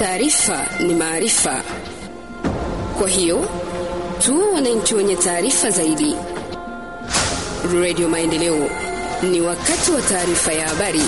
Taarifa ni maarifa, kwa hiyo tuwe wananchi wenye taarifa zaidi. Radio Maendeleo, ni wakati wa taarifa ya habari.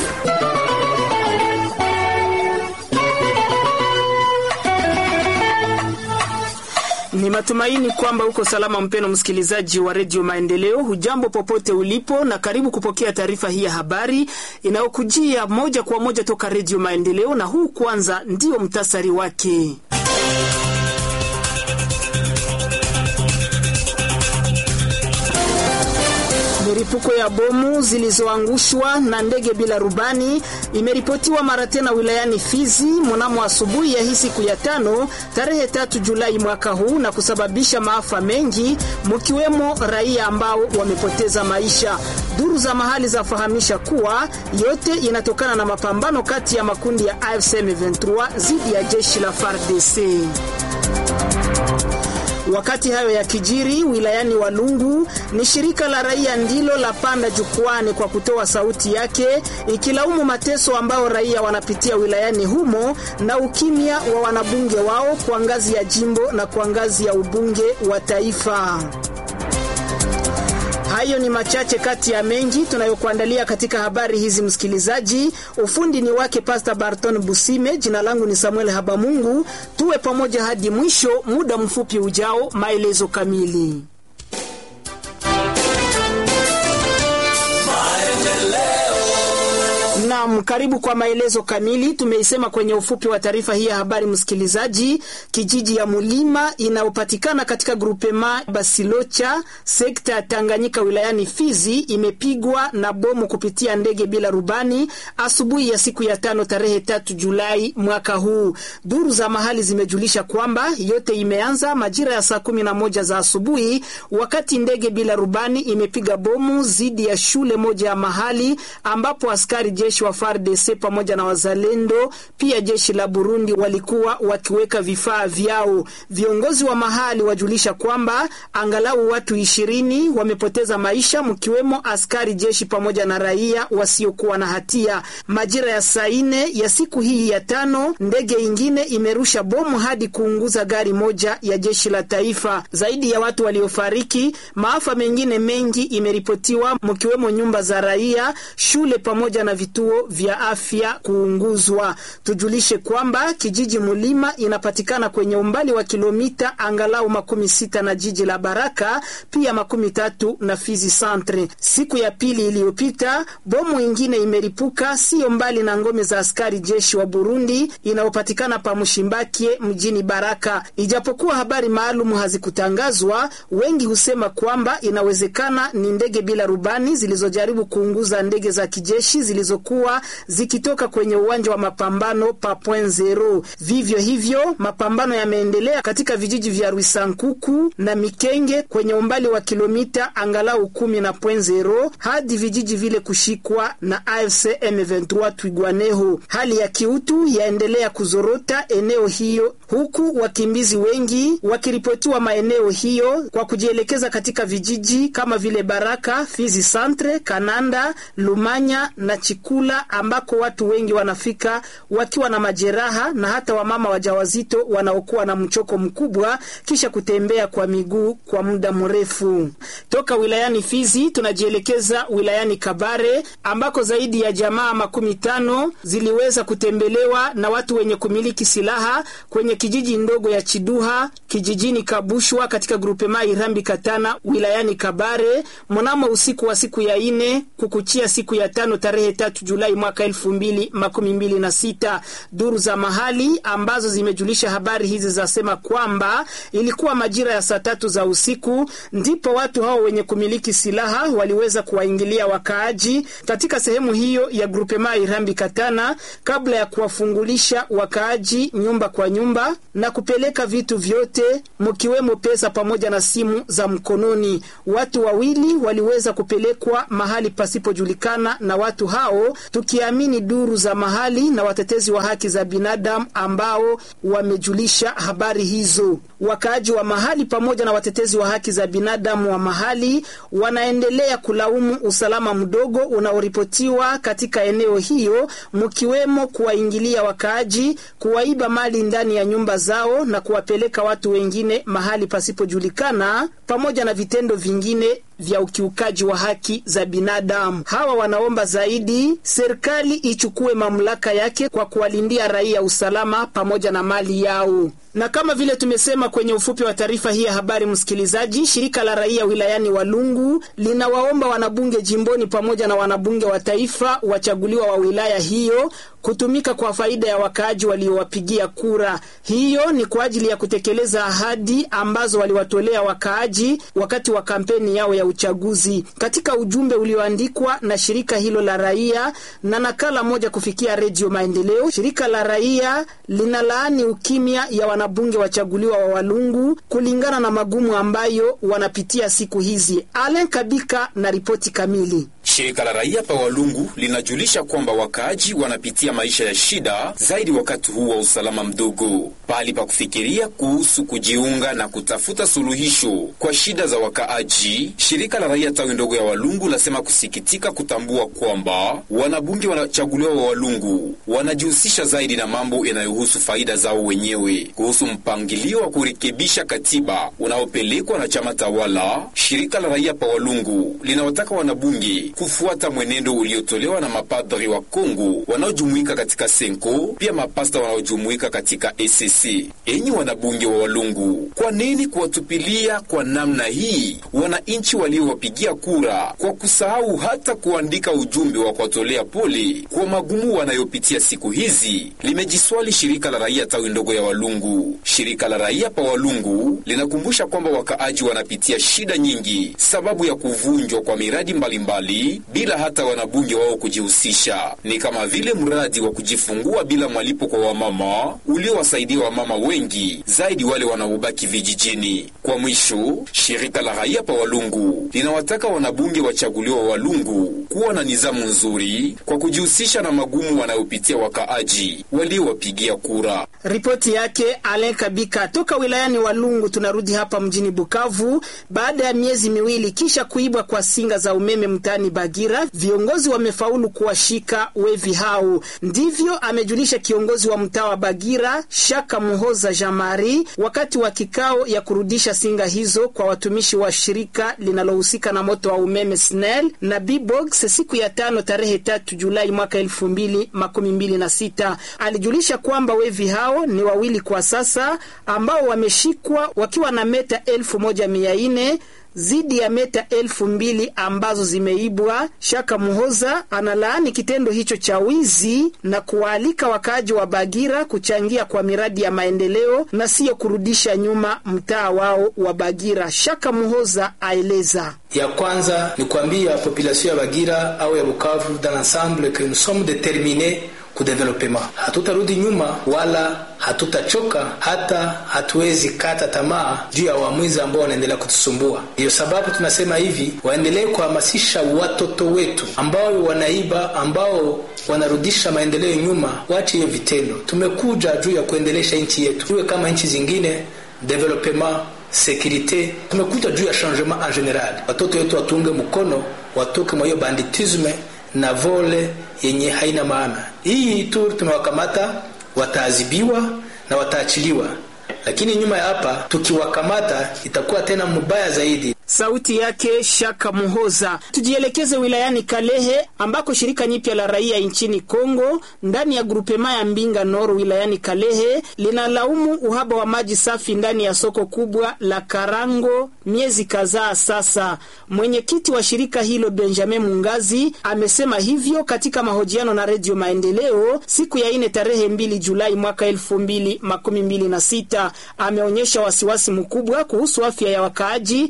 Ni matumaini kwamba uko salama, mpeno msikilizaji wa redio Maendeleo. Hujambo popote ulipo, na karibu kupokea taarifa hii ya habari inayokujia moja kwa moja toka redio Maendeleo, na huu kwanza ndio mtasari wake. Milipuko ya bomu zilizoangushwa na ndege bila rubani imeripotiwa mara tena wilayani Fizi mnamo asubuhi ya hii siku ya tano tarehe tatu Julai mwaka huu na kusababisha maafa mengi mkiwemo raia ambao wamepoteza maisha. Duru za mahali zafahamisha kuwa yote inatokana na mapambano kati ya makundi ya AFC M23 dhidi ya jeshi la FARDC. Wakati hayo ya kijiri wilayani Walungu, ni shirika la raia ndilo la panda jukwani kwa kutoa sauti yake ikilaumu mateso ambao raia wanapitia wilayani humo na ukimya wa wanabunge wao kwa ngazi ya jimbo na kwa ngazi ya ubunge wa taifa. Hayo ni machache kati ya mengi tunayokuandalia katika habari hizi, msikilizaji. Ufundi ni wake Pastor Barton Busime, jina langu ni Samuel Habamungu. Tuwe pamoja hadi mwisho. Muda mfupi ujao, maelezo kamili. Naam, karibu kwa maelezo kamili. Tumeisema kwenye ufupi wa taarifa hii ya habari, msikilizaji. Kijiji ya Mulima inayopatikana katika grupema Basilocha, sekta ya Tanganyika, wilayani Fizi, imepigwa na bomu kupitia ndege bila rubani asubuhi ya siku ya tano tarehe tatu Julai mwaka huu. Duru za mahali zimejulisha kwamba yote imeanza majira ya saa kumi na moja za asubuhi, wakati ndege bila rubani imepiga bomu dhidi ya shule moja ya mahali ambapo askari jeshi wa FARDC pamoja na wazalendo pia jeshi la Burundi walikuwa wakiweka vifaa vyao. Viongozi wa mahali wajulisha kwamba angalau watu ishirini wamepoteza maisha mkiwemo askari jeshi pamoja na raia wasiokuwa na hatia. Majira ya saa nne ya siku hii ya tano, ndege ingine imerusha bomu hadi kuunguza gari moja ya jeshi la taifa. Zaidi ya watu waliofariki, maafa mengine mengi imeripotiwa mkiwemo nyumba za raia, shule pamoja na vituo vya afya kuunguzwa. Tujulishe kwamba kijiji Mulima inapatikana kwenye umbali wa kilomita angalau makumi sita na jiji la Baraka, pia makumi tatu na Fizi Centre. Siku ya pili iliyopita, bomu ingine imeripuka sio mbali na ngome za askari jeshi wa Burundi inayopatikana pa Mshimbakie mjini Baraka. Ijapokuwa habari maalum hazikutangazwa, wengi husema kwamba inawezekana ni ndege bila rubani zilizojaribu kuunguza ndege za kijeshi zilizokuwa zikitoka kwenye uwanja wa mapambano pa Point Zero. Vivyo hivyo mapambano yameendelea katika vijiji vya Rwisankuku na Mikenge kwenye umbali wa kilomita angalau kumi na Point Zero hadi vijiji vile kushikwa na AFC M23 Twigwaneho. Hali ya kiutu yaendelea kuzorota eneo hiyo, huku wakimbizi wengi wakiripotiwa maeneo hiyo kwa kujielekeza katika vijiji kama vile Baraka, Fizi Centre, Kananda, Lumanya na Chikula ambako watu wengi wanafika wakiwa na majeraha na hata wamama wajawazito wanaokuwa na mchoko mkubwa kisha kutembea kwa miguu kwa muda mrefu. Toka wilayani Fizi tunajielekeza wilayani Kabare ambako zaidi ya jamaa makumi tano ziliweza kutembelewa na watu wenye kumiliki silaha kwenye kijiji ndogo ya Chiduha kijijini Kabushwa katika grupema Irambi Katana wilayani Kabare mnamo usiku wa siku ya ine kukuchia siku ya tano tarehe tatu Julai mwaka elfu mbili makumi mbili na sita. Duru za mahali ambazo zimejulisha habari hizi zasema kwamba ilikuwa majira ya saa tatu za usiku ndipo watu hao wenye kumiliki silaha waliweza kuwaingilia wakaaji katika sehemu hiyo ya grupema Irambi Katana kabla ya kuwafungulisha wakaaji nyumba kwa nyumba na kupeleka vitu vyote mkiwemo pesa pamoja na simu za mkononi. Watu wawili waliweza kupelekwa mahali pasipojulikana na watu hao tukiamini duru za mahali na watetezi wa haki za binadamu ambao wamejulisha habari hizo. Wakaaji wa mahali pamoja na watetezi wa haki za binadamu wa mahali wanaendelea kulaumu usalama mdogo unaoripotiwa katika eneo hiyo, mkiwemo kuwaingilia wakaaji, kuwaiba mali ndani ya nyumba zao na kuwapeleka watu wengine mahali pasipojulikana, pamoja na vitendo vingine vya ukiukaji wa haki za binadamu. Hawa wanaomba zaidi serikali ichukue mamlaka yake kwa kuwalindia raia usalama pamoja na mali yao. Na kama vile tumesema kwenye ufupi wa taarifa hii ya habari, msikilizaji, shirika la raia wilayani Walungu linawaomba wanabunge jimboni pamoja na wanabunge wa taifa wachaguliwa wa wilaya hiyo kutumika kwa faida ya wakaaji waliowapigia kura. Hiyo ni kwa ajili ya kutekeleza ahadi ambazo waliwatolea wakaaji wakati wa kampeni yao ya uchaguzi. Katika ujumbe ulioandikwa na shirika hilo la raia na nakala moja kufikia Redio Maendeleo, shirika la raia linalaani ukimya ya wanabunge wachaguliwa wa Walungu kulingana na magumu ambayo wanapitia siku hizi. Alen Kabika na ripoti kamili. Shirika la raia pa Walungu linajulisha kwamba wakaaji wanapitia maisha ya shida zaidi wakati huu wa usalama mdogo. Pahali pa kufikiria kuhusu kujiunga na kutafuta suluhisho kwa shida za wakaaji, shirika la raia tawi ndogo ya Walungu lasema kusikitika kutambua kwamba wanabunge wanachaguliwa wa Walungu wanajihusisha zaidi na mambo yanayohusu faida zao wenyewe. Kuhusu mpangilio wa kurekebisha katiba unaopelekwa na chama tawala, shirika la raia pa Walungu linawataka wanabunge kufuata mwenendo uliotolewa na mapadri wa Kongo wanaojumuika katika Senko, pia mapasta wanaojumuika katika ECC. Enyi wanabunge wa Walungu, kwa nini kuwatupilia kwa namna hii wananchi waliowapigia kura kwa kusahau hata kuandika ujumbe wa kuwatolea pole kwa magumu wanayopitia siku hizi? Limejiswali shirika la raia tawi ndogo ya Walungu. Shirika la raia pa Walungu linakumbusha kwamba wakaaji wanapitia shida nyingi sababu ya kuvunjwa kwa miradi mbalimbali mbali, bila hata wanabunge wao kujihusisha. Ni kama vile mradi wa kujifungua bila malipo kwa wamama uliowasaidia wamama wengi zaidi wale wanaobaki vijijini. Kwa mwisho, shirika la raia pa Walungu linawataka wanabunge wachaguliwa wa Walungu kuwa na nizamu nzuri kwa kujihusisha na magumu wanayopitia wakaaji waliowapigia kura. Ripoti yake Alen Kabika toka wilayani Walungu. Tunarudi hapa mjini Bukavu baada ya miezi miwili kisha kuibwa kwa singa za umeme mtaani Bagira, viongozi wamefaulu kuwashika wevi hao. Ndivyo amejulisha kiongozi wa mtaa wa Bagira Shaka Muhoza Jamari wakati wa kikao ya kurudisha singa hizo kwa watumishi wa shirika linalohusika na moto wa umeme SNEL na Bbox siku ya tano tarehe tatu Julai mwaka elfu mbili makumi mbili na sita. Alijulisha kwamba wevi hao ni wawili kwa sasa ambao wameshikwa wakiwa na meta elfu moja mia nne zidi ya meta elfu mbili ambazo zimeibwa. Shaka Muhoza analaani kitendo hicho cha wizi na kuwaalika wakaaji wa Bagira kuchangia kwa miradi ya maendeleo na siyo kurudisha nyuma mtaa wao wa Bagira. Shaka Muhoza aeleza ya kwanza ni kuambia population ya Bagira au ya Bukavu dans l'ensemble que nous sommes determinés kudevelopema. Hatutarudi nyuma wala hatutachoka, hata hatuwezi kata tamaa juu ya uamuzi ambao wanaendelea kutusumbua. Ndiyo sababu tunasema hivi, waendelee kuhamasisha watoto wetu ambao wanaiba, ambao wanarudisha maendeleo nyuma, wache hiyo vitendo. Tumekuja juu ya kuendelesha nchi yetu, tuwe kama nchi zingine, developema sekurite. Tumekuja juu ya changement en general. Watoto wetu watunge mkono, watoke mwa hiyo banditisme na vole yenye haina maana. Hii tu tumewakamata, wataadhibiwa na wataachiliwa, lakini nyuma ya hapa tukiwakamata itakuwa tena mbaya zaidi. Sauti yake Shaka Muhoza. Tujielekeze wilayani Kalehe ambako shirika nyipya la raia nchini Kongo ndani ya grupema ya Mbinga Nord wilayani Kalehe linalaumu uhaba wa maji safi ndani ya soko kubwa la Karango miezi kadhaa sasa. Mwenyekiti wa shirika hilo Benjamin Mungazi amesema hivyo katika mahojiano na Redio Maendeleo siku ya ine tarehe mbili Julai mwaka elfu mbili makumi mbili na sita. Ameonyesha wasiwasi mkubwa kuhusu afya ya wakaaji hasa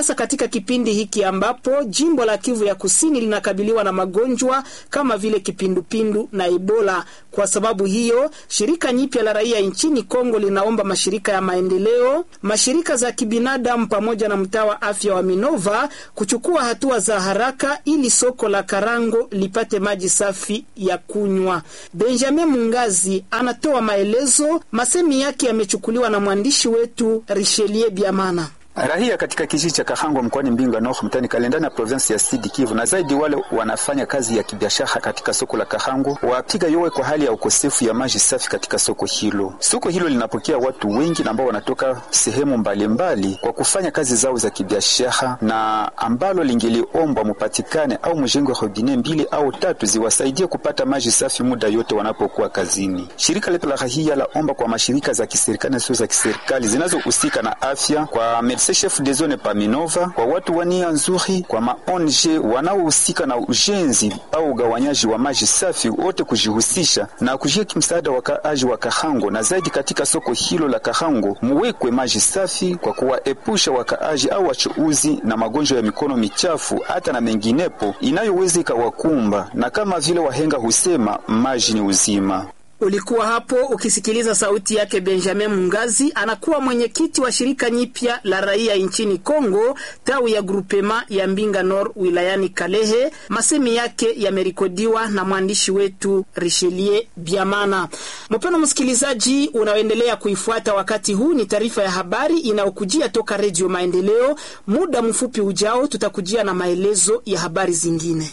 hasa katika kipindi hiki ambapo jimbo la Kivu ya Kusini linakabiliwa na magonjwa kama vile kipindupindu na Ebola. Kwa sababu hiyo, shirika nyipya la raia nchini Kongo linaomba mashirika ya maendeleo, mashirika za kibinadamu pamoja na mtaa wa afya wa Minova kuchukua hatua za haraka ili soko la Karango lipate maji safi ya kunywa. Benjamin Mungazi anatoa maelezo. Masemi yake yamechukuliwa na mwandishi wetu Richelieu Biamana. Rahia katika kijiji cha Kahango mkoani Mbinga Nord mtani Kalenda na provinsi ya Sud Kivu na zaidi wale wanafanya kazi ya kibiashara katika soko la Kahango wapiga yowe kwa hali ya ukosefu ya maji safi katika soko hilo. Soko hilo linapokea watu wengi ambao wanatoka sehemu mbalimbali mbali kwa kufanya kazi zao za kibiashara, na ambalo lingeliombwa mupatikane au mjengwe robine mbili au tatu ziwasaidie kupata maji safi muda yote wanapokuwa kazini. Shirika letu la rahia la omba kwa mashirika za kiserikali na sio za kiserikali zinazohusika na afya kwa chef de zone pa Minova kwa watu wania nzuri kwa maonje wanaohusika na ujenzi au ugawanyaji wa maji safi, wote kujihusisha na kushiriki msaada wa kaaji wa Kahango, na zaidi katika soko hilo la Kahango muwekwe maji safi kwa kuwaepusha wakaaji au wachuuzi na magonjwa ya mikono michafu hata na menginepo inayoweza ikawakumba, na kama vile wahenga husema maji ni uzima. Ulikuwa hapo ukisikiliza sauti yake Benjamin Mungazi, anakuwa mwenyekiti wa shirika nyipya la raia nchini Kongo, tawi ya grupema ya Mbinga Nord wilayani Kalehe. Masemi yake yamerekodiwa na mwandishi wetu Richelieu Biamana. Mpendwa msikilizaji, unaoendelea kuifuata wakati huu, ni taarifa ya habari inayokujia toka Redio Maendeleo. Muda mfupi ujao, tutakujia na maelezo ya habari zingine.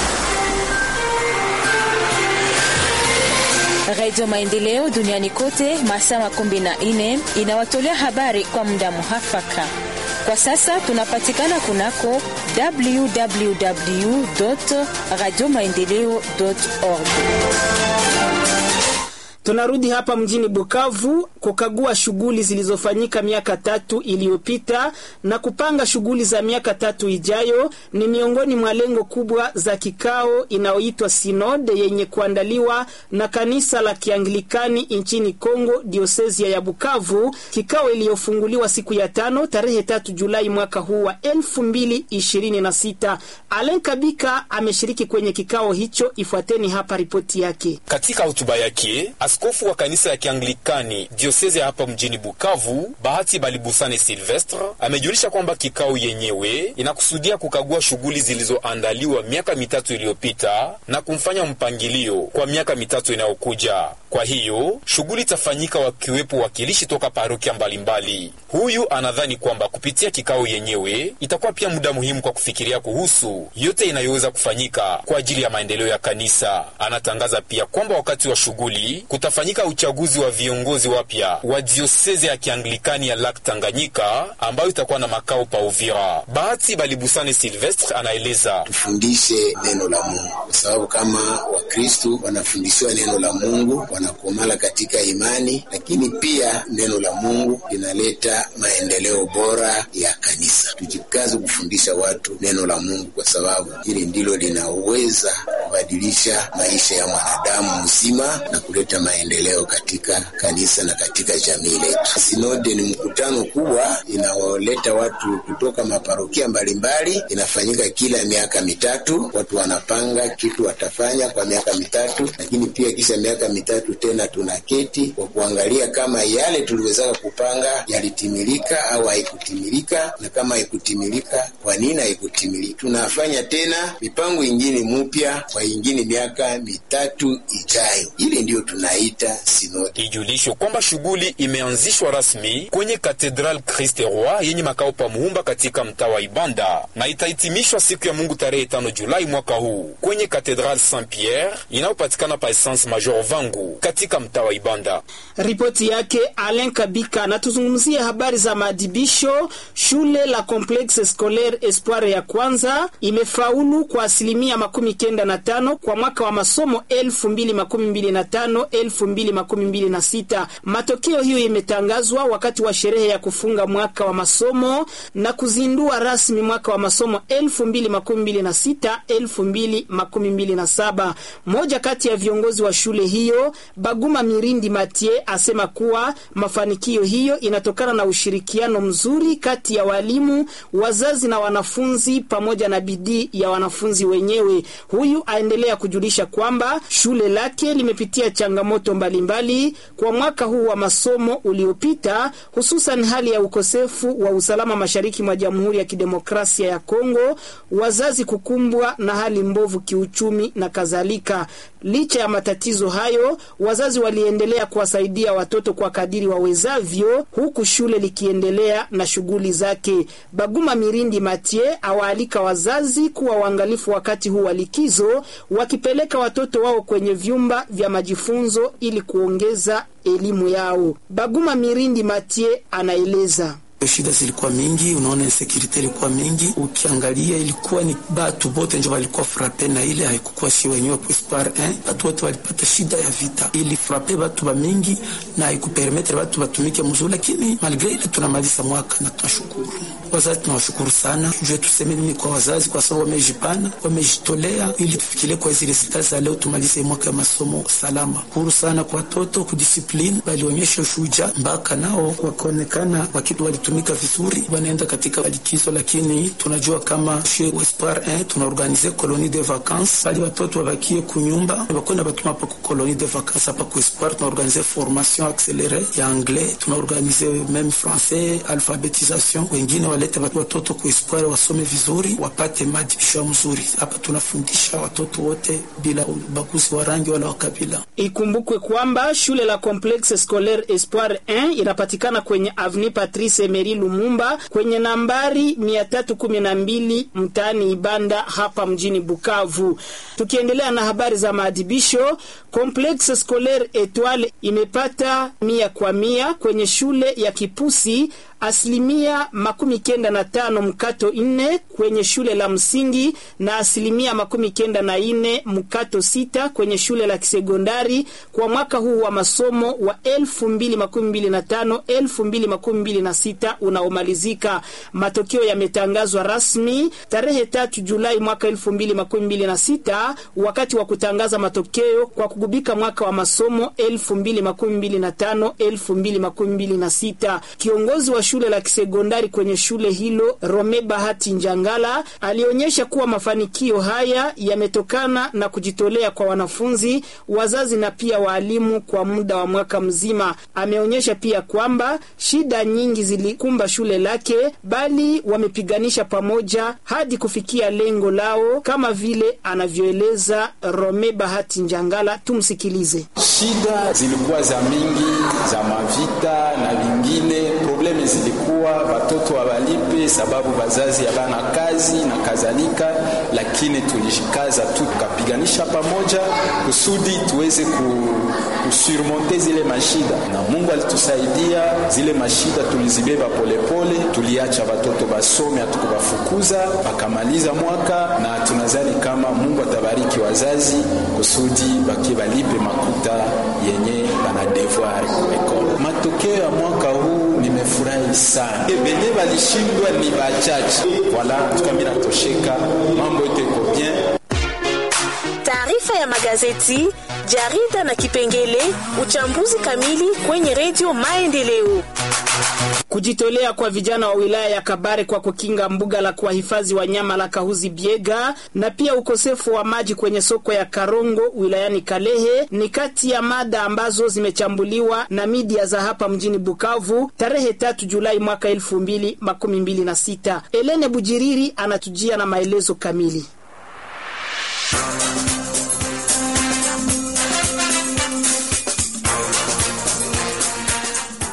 Radio Maendeleo duniani kote masaa makumi na nne inawatolea habari kwa muda muhafaka. Kwa sasa tunapatikana kunako www radio maendeleo org. Tunarudi hapa mjini Bukavu kukagua shughuli zilizofanyika miaka tatu iliyopita na kupanga shughuli za miaka tatu ijayo. Ni miongoni mwa lengo kubwa za kikao inayoitwa Sinode yenye kuandaliwa na kanisa la Kianglikani nchini Kongo, diosezia ya Bukavu, kikao iliyofunguliwa siku ya tano tarehe tatu Julai mwaka huu wa elfu mbili ishirini na sita. Alen Kabika ameshiriki kwenye kikao hicho. Ifuateni hapa ripoti yake. Katika hotuba yake Askofu wa kanisa ya Kianglikani diosezi ya hapa mjini Bukavu, Bahati Balibusane Silvestre, amejulisha kwamba kikao yenyewe inakusudia kukagua shughuli zilizoandaliwa miaka mitatu iliyopita na kumfanya mpangilio kwa miaka mitatu inayokuja. Kwa hiyo shughuli itafanyika wakiwepo wakilishi toka parokia mbalimbali. Huyu anadhani kwamba kupitia kikao yenyewe itakuwa pia muda muhimu kwa kufikiria kuhusu yote inayoweza kufanyika kwa ajili ya maendeleo ya kanisa. Anatangaza pia kwamba wakati wa shughuli kutafanyika uchaguzi wa viongozi wapya wa dioseze ya Kianglikani ya Lak Tanganyika ambayo itakuwa na makao pa Uvira. Bahati Balibusane Silvestre anaeleza: tufundishe neno la Mungu kwa sababu kama Wakristu wanafundishiwa neno la Mungu wanakomala katika imani, lakini pia neno la Mungu linaleta maendeleo bora ya kanisa. Tujikaze kufundisha watu neno la Mungu kwa sababu hili ndilo linaweza kubadilisha maisha ya mwanadamu mzima na kuleta maendeleo katika kanisa na katika jamii letu. Sinode ni mkutano kubwa inaoleta watu kutoka maparokia mbalimbali, inafanyika kila miaka mitatu. Watu wanapanga kitu watafanya kwa miaka mitatu, lakini pia kisha miaka mitatu tena tunaketi kwa kuangalia kama yale tuliwezaka kupanga yalitimilika au haikutimilika, na kama haikutimilika, kwa nini haikutimilika. Tunafanya tena mipango ingine mupya kwa ingine miaka mitatu ijayo. Ile ndiyo tunaita sinodi. Ijulishwe kwamba shughuli imeanzishwa rasmi kwenye Katedral Christ Roi yenye makao pa Muhumba katika mtaa wa Ibanda na itahitimishwa siku ya Mungu tarehe tano Julai mwaka huu kwenye Katedral Saint Pierre inayopatikana pa Essence Major Vangu katika mtaa wa Ibanda. Ripoti yake Alain Kabika. Na tuzungumzie habari za maadibisho. Shule la Complexe Scolaire Espoir ya kwanza imefaulu kwa asilimia makumi kenda na 2025 kwa mwaka wa masomo 2025 2026. Matokeo hiyo imetangazwa wakati wa sherehe ya kufunga mwaka wa masomo na kuzindua rasmi mwaka wa masomo 2026 2027. Mmoja kati ya viongozi wa shule hiyo Baguma Mirindi Matie asema kuwa mafanikio hiyo inatokana na ushirikiano mzuri kati ya walimu, wazazi na wanafunzi pamoja na bidii ya wanafunzi wenyewe. Huyu aendelea kujulisha kwamba shule lake limepitia changamoto mbalimbali mbali kwa mwaka huu wa masomo uliopita, hususan hali ya ukosefu wa usalama mashariki mwa Jamhuri ya Kidemokrasia ya Kongo, wazazi kukumbwa na hali mbovu kiuchumi na kadhalika. Licha ya matatizo hayo, wazazi waliendelea kuwasaidia watoto kwa kadiri wawezavyo, huku shule likiendelea na shughuli zake. Baguma Mirindi Matie awaalika wazazi kuwa waangalifu wakati huu wa likizo, wakipeleka watoto wao kwenye vyumba vya majifunzo ili kuongeza elimu yao. Baguma Mirindi Matie anaeleza. Shida zilikuwa mingi, unaona insecurity ilikuwa mingi. Ukiangalia ilikuwa ni batu bote njo walikuwa frape na ile haikukuwa si wenyewe Espoir eh, batu wote walipata shida ya vita, ili frape batu ba mingi na haikupermetre batu batumike mzuri, lakini malgre ile tunamaliza mwaka na tunashukuru wazazi, tunawashukuru sana. Jue tuseme nini kwa wazazi, kwa sababu wamejipana, wamejitolea ili tufikirie kwa hizi resulta za leo, tumalize mwaka ya masomo salama. Huru sana kwa watoto kudiscipline, balionyesha ushuja mpaka nao wakaonekana wakitu wali tumika vizuri, wanaenda katika likizo, lakini tunajua kama chez Espoir eh, tunaorganize colonie de vacances bali watoto wabakie kunyumba, bakona batuma pa ku colonie de vacances hapa ku Espoir. Tunaorganize formation accélérée ya anglais, tunaorganize même français, alphabetisation. Wengine walete watoto ku Espoir wasome vizuri, wapate madibisho mzuri. Hapa tunafundisha watoto wote bila ubaguzi wa rangi wala wa kabila. Ikumbukwe kwamba shule la Complexe Scolaire Espoir 1 inapatikana kwenye Avenue Patrice Emery Lumumba kwenye nambari 312 mtaani Ibanda hapa mjini Bukavu. Tukiendelea na habari za maadhibisho, Complexe Scolaire Etoile imepata mia kwa mia kwenye shule ya Kipusi asilimia makumi kenda na tano mkato nne kwenye shule la msingi na asilimia makumi kenda na ine mkato sita kwenye shule la kisekondari kwa mwaka huu wa masomo wa elfu mbili makumi mbili na tano elfu mbili makumi mbili na sita unaomalizika. Matokeo yametangazwa rasmi tarehe tatu Julai mwaka elfu mbili makumi mbili na sita wakati wa kutangaza matokeo kwa kugubika mwaka wa masomo elfu mbili makumi mbili na tano elfu mbili makumi mbili na sita. Kiongozi wa shule la kisekondari kwenye shule hilo Rome Bahati Njangala alionyesha kuwa mafanikio haya yametokana na kujitolea kwa wanafunzi, wazazi na pia waalimu kwa muda wa mwaka mzima. Ameonyesha pia kwamba shida nyingi zilikumba shule lake, bali wamepiganisha pamoja hadi kufikia lengo lao, kama vile anavyoeleza Rome Bahati Njangala. Tumsikilize. Shida zilikuwa za mingi za mavita na vingine probleme zilikuwa watoto hawalipe sababu wazazi habana kazi na kadhalika, lakini tulijikaza tu tukapiganisha pamoja kusudi tuweze kusurmonte zile mashida, na Mungu alitusaidia. Zile mashida tulizibeba polepole, tuliacha watoto basome, hatukuwafukuza wakamaliza mwaka, na tunazani kama Mungu atabariki wazazi kusudi baki balipe makuta yenye bana devoir kuekole. Matokeo ya mwaka huu nimefurahi sana, benye balishindwa ni bachache, wala tukami natosheka, mambo yote iko bien. Taarifa ya magazeti, jarida na kipengele uchambuzi kamili kwenye redio Maendeleo. Kujitolea kwa vijana wa wilaya ya Kabare kwa kukinga mbuga la kuwahifadhi wanyama la Kahuzi Biega na pia ukosefu wa maji kwenye soko ya Karongo wilayani Kalehe ni kati ya mada ambazo zimechambuliwa na media za hapa mjini Bukavu tarehe tatu Julai mwaka elfu mbili makumi mbili na sita. Elene Bujiriri anatujia na maelezo kamili.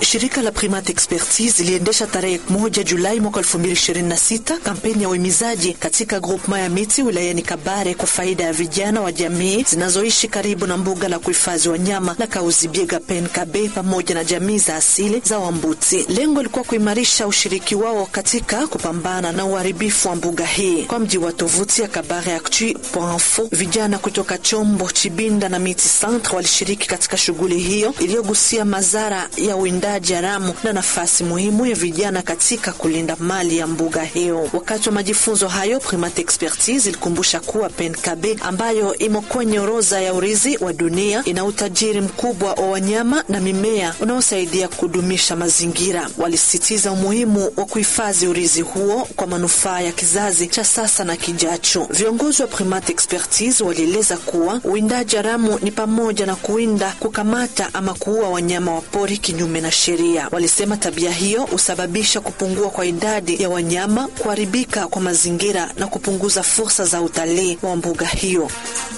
Shirika la Primate Expertise iliendesha tarehe moja Julai mwaka 2026 kampeni ya uhimizaji katika groupement ya miti wilayani Kabare kwa faida ya vijana wa jamii zinazoishi karibu na mbuga la kuhifadhi wanyama la Kauzibiega Penkabe pamoja na jamii za asili za Wambuti. Lengo lilikuwa kuimarisha ushiriki wao katika kupambana na uharibifu wa mbuga hii. Kwa mji wa tovuti ya Kabare Actu.info, vijana kutoka Chombo, Chibinda na Miti Centre walishiriki katika shughuli hiyo iliyogusia madhara ya uwindaji haramu na nafasi muhimu ya vijana katika kulinda mali ya mbuga hiyo. Wakati wa majifunzo hayo, Primate Expertise ilikumbusha kuwa Penkabe ambayo imo kwenye orodha ya urithi wa dunia ina utajiri mkubwa wa wanyama na mimea unaosaidia kudumisha mazingira. Walisisitiza umuhimu wa kuhifadhi urithi huo kwa manufaa ya kizazi cha sasa na kijacho. Viongozi wa Primate Expertise walieleza kuwa uwindaji haramu ni pamoja na kuwinda, kukamata ama kuua wanyama wa pori kinyume na sheria. Walisema tabia hiyo husababisha kupungua kwa idadi ya wanyama, kuharibika kwa mazingira na kupunguza fursa za utalii wa mbuga hiyo.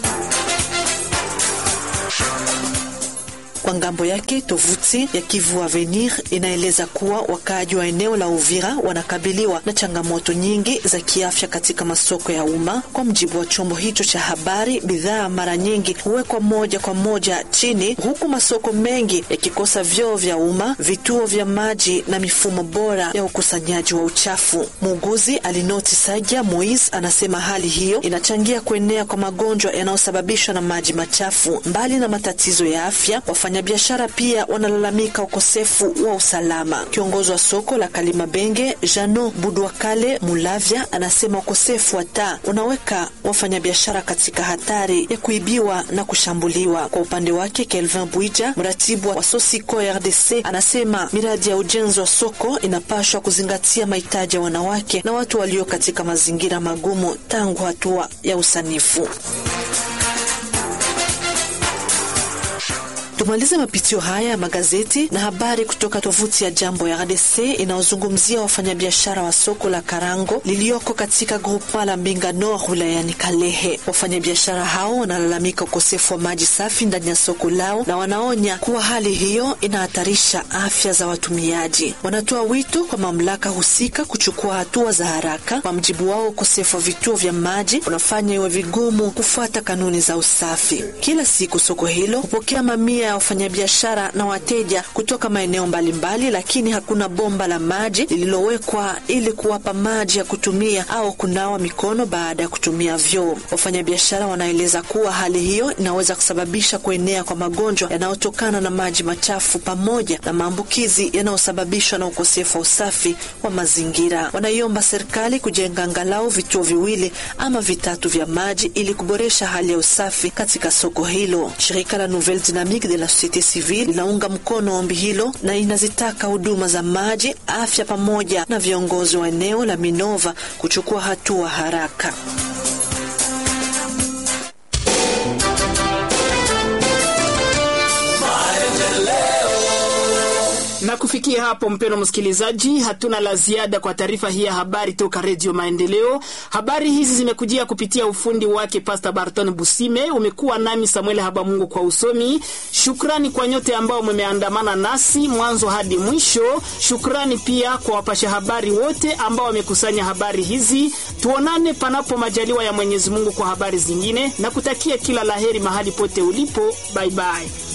Kwa ngambo yake tovuti ya Kivu Avenir inaeleza kuwa wakaaji wa eneo la Uvira wanakabiliwa na changamoto nyingi za kiafya katika masoko ya umma. Kwa mjibu wa chombo hicho cha habari, bidhaa mara nyingi huwekwa moja kwa moja chini, huku masoko mengi yakikosa vyoo vya umma, vituo vya maji na mifumo bora ya ukusanyaji wa uchafu. Muuguzi Alinoti Saja Moise anasema hali hiyo inachangia kuenea kwa magonjwa yanayosababishwa na maji machafu. Mbali na matatizo ya afya, wafanyabiashara pia wanalalamika ukosefu wa usalama. Kiongozi wa soko la Kalimabenge Jano Budwakale Mulavya anasema ukosefu wa taa unaweka wafanyabiashara katika hatari ya kuibiwa na kushambuliwa. Kwa upande wake, Kelvin Bwija, mratibu wa Sosiko RDC, anasema miradi ya ujenzi wa soko inapashwa kuzingatia mahitaji ya wanawake na watu walio katika mazingira magumu tangu hatua ya usanifu. Tumalize mapitio haya ya magazeti na habari kutoka tovuti ya Jambo ya RDC inayozungumzia wafanyabiashara wa soko la Karango liliyoko katika grupa la Mbinga Nord wilayani Kalehe. Wafanyabiashara hao wanalalamika ukosefu wa maji safi ndani ya soko lao na wanaonya kuwa hali hiyo inahatarisha afya za watumiaji. Wanatoa wito kwa mamlaka husika kuchukua hatua za haraka. Kwa mjibu wao, ukosefu wa vituo vya maji unafanya iwe vigumu kufuata kanuni za usafi. Kila siku soko hilo hupokea mamia ya wafanyabiashara na wateja kutoka maeneo mbalimbali, lakini hakuna bomba la maji lililowekwa ili kuwapa maji ya kutumia au kunawa mikono baada ya kutumia vyoo. Wafanyabiashara wanaeleza kuwa hali hiyo inaweza kusababisha kuenea kwa magonjwa yanayotokana na maji machafu pamoja na maambukizi yanayosababishwa na ukosefu wa usafi wa mazingira. Wanaiomba serikali kujenga angalau vituo viwili ama vitatu vya maji ili kuboresha hali ya usafi katika soko hilo. Shirika la Nouvelle Dynamique de la Societe Civile linaunga mkono ombi hilo na inazitaka huduma za maji, afya pamoja na viongozi wa eneo la Minova kuchukua hatua haraka. Na kufikia hapo, mpeno msikilizaji, hatuna la ziada kwa taarifa hii ya habari toka Redio Maendeleo. Habari hizi zimekujia kupitia ufundi wake Pasta Barton Busime. Umekuwa nami Samuel Habamungu kwa usomi. Shukrani kwa nyote ambao mmeandamana nasi mwanzo hadi mwisho. Shukrani pia kwa wapasha habari wote ambao wamekusanya habari hizi. Tuonane panapo majaliwa ya Mwenyezi Mungu kwa habari zingine, na kutakia kila laheri mahali pote ulipo. Bye bye.